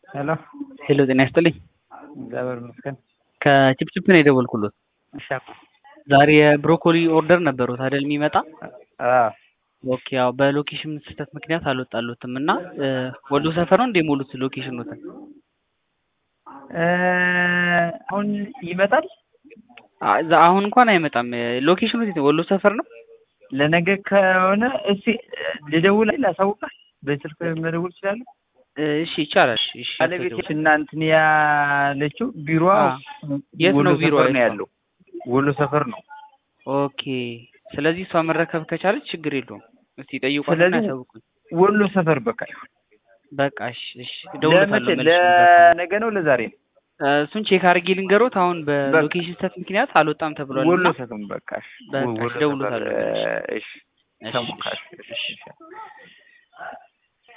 ሄሎ ሄሎ ጤና ይስጥልኝ። እግዚአብሔር ይመስገን። ከቺፕቺፕ ነው የደወልኩሎት። እሺ ዛሬ የብሮኮሊ ኦርደር ነበሩት አይደል የሚመጣ? አዎ ኦኬ ያው በሎኬሽን ስህተት ምክንያት አልወጣሉትም እና ወሎ ሰፈር ነው እንደ ሞሉት ሎኬሽኑትን እ አሁን ይመጣል። አ- ዛ- አሁን እንኳን አይመጣም። ሎኬሽኑ የት ነው? ወሎ ሰፈር ነው። ለነገ ከሆነ እስቲ ልደውል ላሳውቅህ። በስልክ መደወል እችላለሁ። እሺ ይቻላል። እሺ ባለቤቴ እና እንትን ያለችው ቢሮ አ፣ የት ነው ቢሮ ሰፈር ነው የት ነው? ያለው። ወሎ ሰፈር ነው። ኦኬ ስለዚህ እሷ መረከብ ከቻለች ችግር የለውም። እስቲ ጠይቋትና ስለዚህ ያሳውቁኝ። ወሎ ሰፈር በቃ ይሁን። በቃ እሺ እሺ እደውልለታለሁ ለመቼ? መልሼ። ለነገ ነው ለዛሬ ነው? እ፣ እሱን ቼክ አድርጌ ልንገሮት። አሁን በሎኬሽን ስህተት ምክንያት አልወጣም ተብሏል ወሎ እና ሰፈር በቃ እሺ። በቃ ወሎ እደውልለታለሁ ሰፈር መልሼ። እሺ እሺ ተሞካሽ እሺ እሺ